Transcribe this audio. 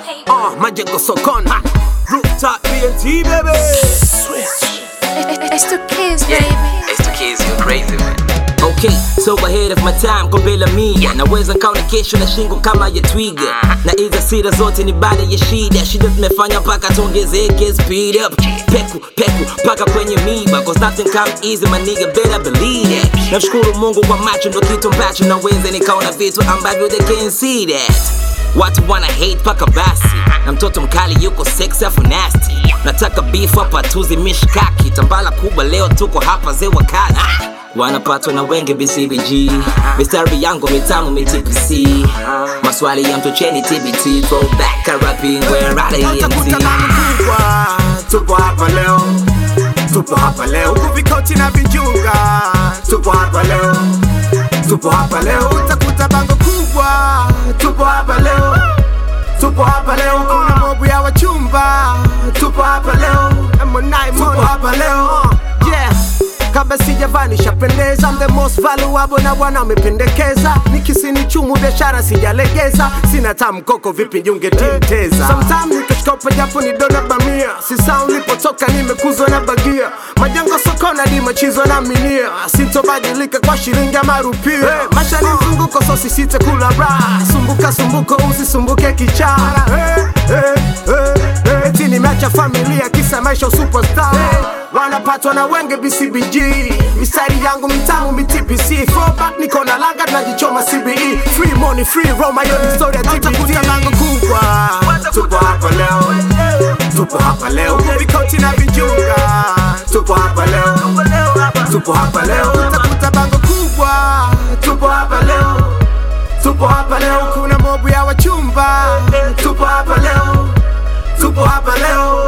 Uh, majengo sokoni Ha. Rooftop BNT baby It's the kids, baby. It's the kids, you crazy man. Okay, so ahead of my time kombela mia naweza nkaona kesho na shingo kama ya twiga na hizo sira zote ni baada ya shida shida zimefanya mpaka tuongezeke speed up peku peku mpaka kwenye miba cause nothing come easy my nigga better believe that namshukuru mungu kwa macho ndo kitu ambacho naweza nikaona vitu ambavyo they can't see that watu wana hate paka basi na mtoto mkali yuko sex afu nasty nataka beef hapa tuzi mishkaki tambala kubwa leo tuko hapa ze wakali wanapatwa na wenge bcbg mistari yangu mitamu mitpc maswali ya mtocheni tbt throwback rapping where Utakuta bango kubwa tupo hapa leo tupo hapa leo huku vikoti na vijunga tupo hapa leo tupo hapa leo utakuta bango kubwa tupo hapa leo tupo hapa leo kuna mobu ya wachumba tupo hapa leo tupo hapa leo yeah kabla sijavaa nishapendeza I'm the most valuable na bwana amependekeza nikisini chumu biashara sijalegeza sina tamkoko vipi junge timteza sometimes nikashikopa japo ni dona bamia sisa ulipotoka nimekuzwa na bagia majengo sokona di machizo na minia sintobadilika kwa shilingi ama rupia hey, maisha ni mzunguko so sisite kula raha sumbuka sumbuko usisumbuke kichaa hey, hey, hey, hey. eti nimeacha familia kisa maisha superstar hey, wanapatwa na wenge bcbg mistari yangu mitamu mitpc Throwback niko na langa tunajichoma cbe free money free roma hiyo ni story ya tbt lango kubwa tupo hapa leo tupo hapa leo huku vikoti na vijunga tupo hapa leo tupo hapa leo utakuta bango kubwa tupo hapa leo tupo hapa leo kuna mobu ya wachumba tupo hapa leo tupo hapa leo